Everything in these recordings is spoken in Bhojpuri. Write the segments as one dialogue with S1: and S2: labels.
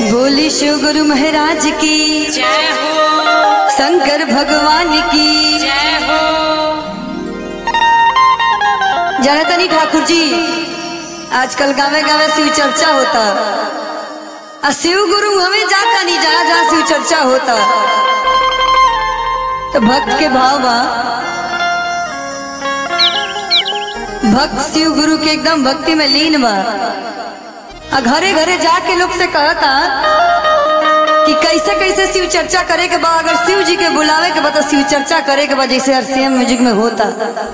S1: बोली शिव गुरु महाराज की
S2: जय हो
S1: शंकर भगवान की
S2: जय हो
S1: जनतनी ठाकुर जी आजकल गावे गावे शिव चर्चा होता आ शिव गुरु हमें जाता नहीं जहाँ जहाँ शिव चर्चा होता तो भक्त के भाव बा भक्त शिव गुरु के एकदम भक्ति में लीन बा आ घरे घरे जाके लोग से कहता कि कैसे कैसे शिव चर्चा करे के बा अगर शिव जी के बुलावे के बा तो शिव चर्चा करे के बा जैसे आरसीएम म्यूजिक में होता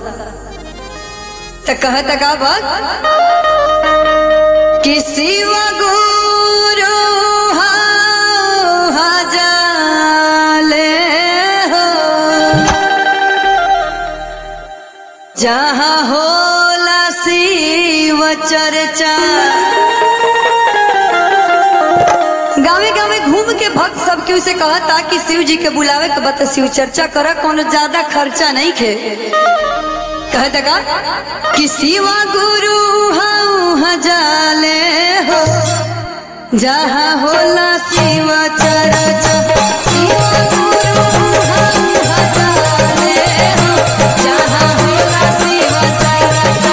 S1: तो कहता का बात कि शिव गुरु हजाले हो जहाँ होला शिव चर्चा गावे गावे घूम के भक्त सब केहू से कहता कि शिव जी के बुलावे के बता शिव चर्चा कर कोनो ज्यादा खर्चा नहीं खे कहता का कि शिवा गुरु हऊ हजाले हो जहाँ होला शिव चर्चा शिवा गुरु हऊ हजाले हो जहाँ होला शिव चर्चा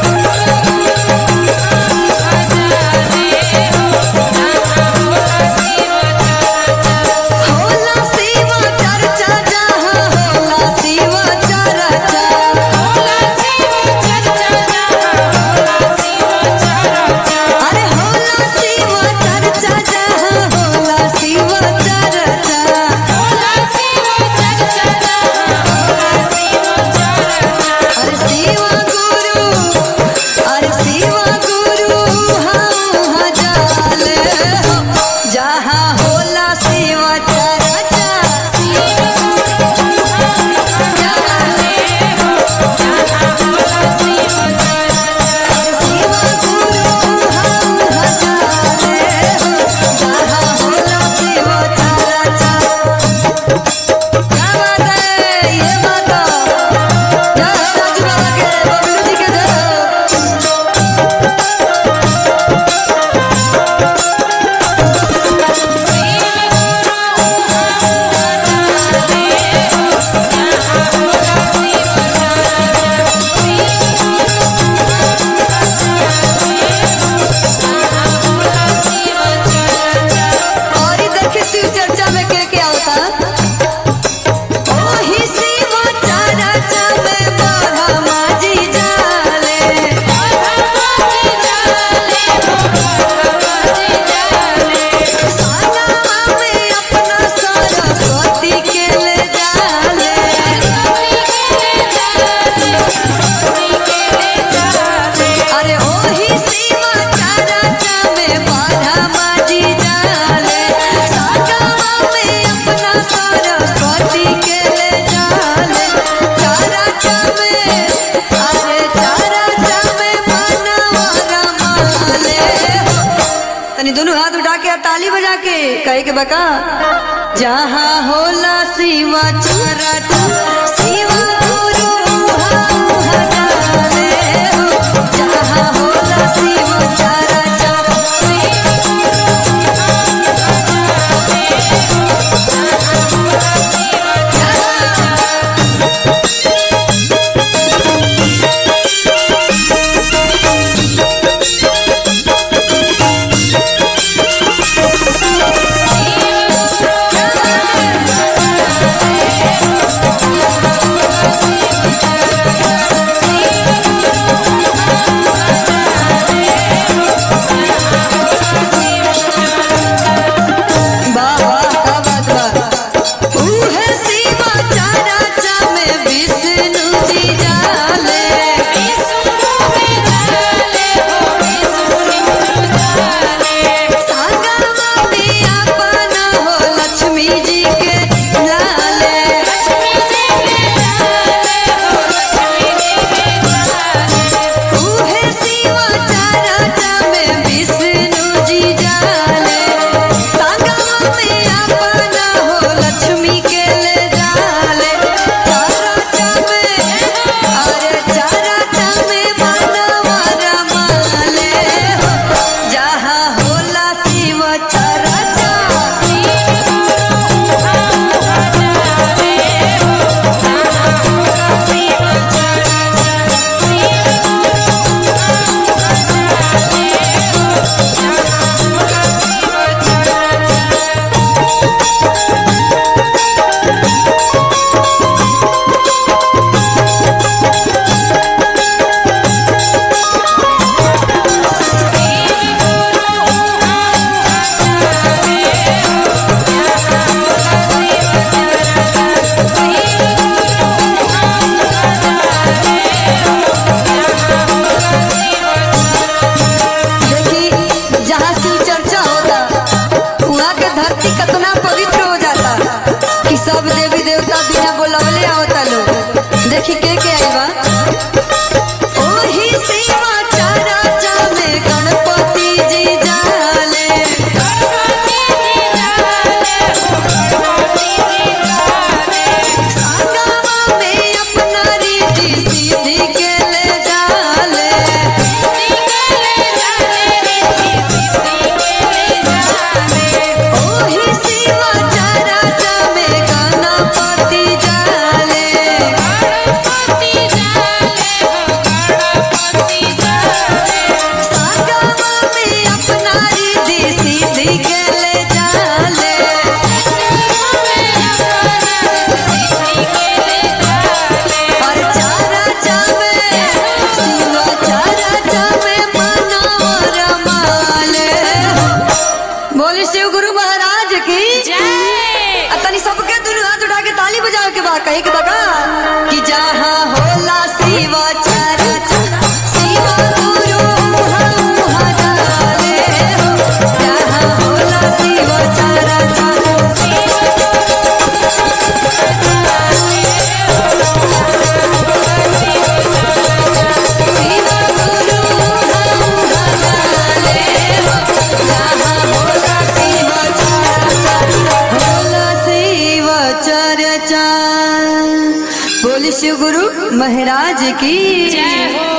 S1: होला शिव चर्चा जहाँ होला शिव चर्चा अरे होला शिव चर्चा जहाँ होला शिव चर्चा अरे शिव गुरु अरे शिव गुरु हम हजाले हो जहाँ होला शिव चर्चा अरे शिव गुरु हम हजाले हो जहाँ होला शिव चर्चा क्या बात है ये बात जय हो राजू बाबा के बबलू जी के जय हो और इधर के शिव चर्चा में क्या क्या होता ओही शिव चर्चा में बड़ा माजी जाले साना में अपना सरस्वती के ले जाले अरे ओही शिव चर्चा में बड़ा माजी जाले साना में अपना सरस्वती के ले जाले चर्चा में अरे चर्चा में मनवा रमाले हो तनी दोनों हाथ उठा के और ताली बजा के कहे के बका जहाँ होला शिवा चरटा शिवा गुरु हम हजाले हो जहाँ होला शिव चरटा
S2: Thank
S1: वहाँ के धरती कितना पवित्र हो जाता कि सब देवी देवता बिना बोलवले आवता लोग देखी के के आई बा ओही सेवा चारा जामे गणपति जी जाले संगमा में अपना रीति सीधी के ले जाले ओही सेवा चारा जामे गणपति जाले संगमा में अपना रीति सीधी के ले जाले और चारा जामे शिवा चारा जामे मनोर माले बोले शिव गुरु महाराज की आ तनी सबके दुनू हाथ उठा के ताली बजावे के बा कहे के बका कि जहाँ होला शिवा चारा चारा शिवा गुरु हम हजाले हो जहाँ होला शिवा चारा चारा शिवा गुरु हम हजाले हो जहाँ होला शिवा चारा चारा होला शिवा चारा चारा बोले शिव गुरु महाराज की
S2: जय हो